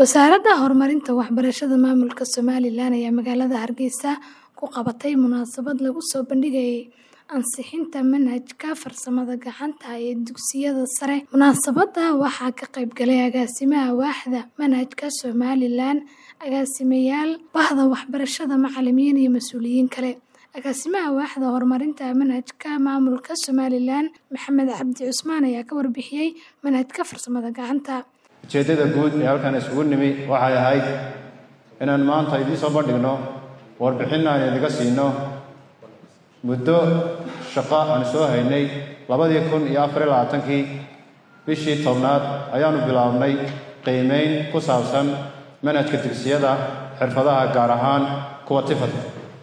Wasaaradda Horumarinta Waxbarashada Maamulka Somalilan ayaa magaalada Hargeysa ku qabatay munaasabad lagu soo bandhigayay ansixinta manhajka farsamada gacanta ee dugsiyada sare. Munaasabadda waxaa ka qayb galay agaasimaha waaxda manhajka Somalilan, agaasimayaal, bahda waxbarashada, macalimiin iyo mas'uuliyiin kale. Agaasimaha waaxda horumarinta manhajka maamulka Somalilan, Maxamed Cabdi Cusmaan ayaa ka warbixiyay manhajka farsamada gacanta. ujeeddada guud ee halkan isugu nimi waxay ahayd inaan maanta idiin soo bandhigno warbixin aan idiga siino muddo shaqo aan soo haynay labadii kun iyo afar iyo labaatankii bishii tobnaad ayaanu bilownay qiimeyn ku saabsan manhajka dugsiyada xirfadaha gaar ahaan kuwa tifadka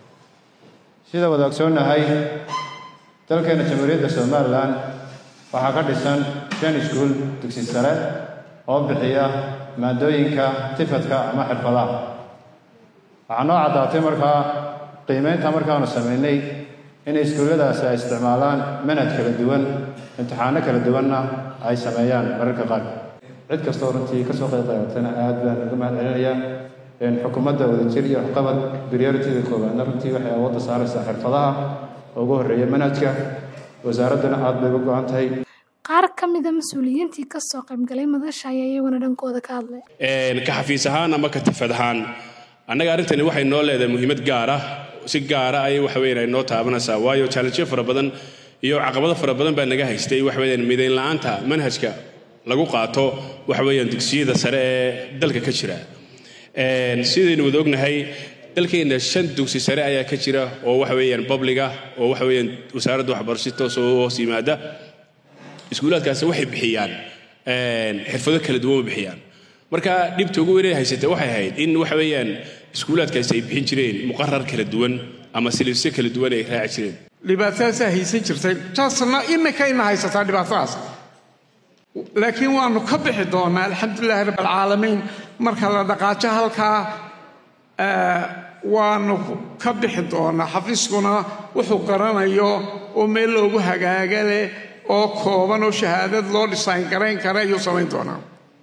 sida wada ogsoonnahay dalkeena jamhuuriyadda somalilan waxaa ka dhisan shan iskuul dugsi sare oo bixiya maadooyinka tifadka ama xirfadaha waxaa noo caddaatay markaa qiimeynta markaanu samaynay inay iskuulladaasi ay isticmaalaan manhaj kala duwan imtixaano kala duwanna ay sameeyaan mararka qaar cid kastoo runtii kasoo qayb qaadatana aad baan uga mahad celinayaa xukuumadda wadajir iyo waxqabad priorityda koowaadna runtii waxay awoodda saaraysaa xirfadaha ugu horreeya manhajka wasaaradduna aad bay uga go-an tahay qaar ka mid a mas-uuliyiintii ka soo qayb galay madasha ayaa iyaguna dhankooda ka hadlay ka xafiis ahaan ama ka tifad ahaan annaga arrintani waxay noo leedahay muhiimad gaar ah si gaara ayay waxa weyan ay noo taabanaysaa waayo challengeyo fara badan iyo caqabado fara badan baa naga haystay waxa weeyaan midayn la-aanta manhajka lagu qaato waxa weeyaan dugsiyada sare ee dalka ka jira sidaynu wada ognahay dalkeenna shan dugsi sare ayaa ka jira oo waxa weeyaan publiga oo waxa weeyaan wasaaradda waxbarasho toos oo hoos yimaada iskuulaadkaasi waxay bixiyaan xirfado kala duwan ma bixiyaan marka dhibta ugu weynay haysatay waxay ahayd in waxa weeyaan iskuulaadkaasi ay bixin jireen muqarar kala duwan ama silibsyo kala duwan ay raaci jireen dhibaatadaasaa haysan jirtay taasna imikayna haysataa dhibaatadaas laakiin waanu ka bixi doonaa alxamdulilahi rabb alcaalamiin marka la dhaqaajo halkaa waanu ka bixi doonaa xafiiskuna wuxuu garanayo oo meel loogu hagaaga leh oo kooban oo shahaadad loo dhisayn garayn kara ayuu samayn doonaa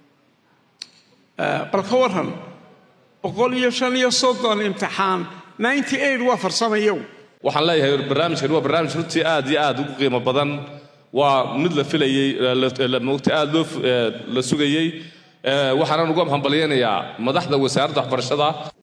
bal ka waran boqol iyo shan iyo soddon imtixaan ninety eight waa farsamayow waxaan leeyahay barnaamijkan waa barnaamij runtii aad iyo aad ugu qiimo badan waa mid la filayey mogta aad loo la sugayey waxaanan uga hambalyaynayaa madaxda wasaaradda waxbarashada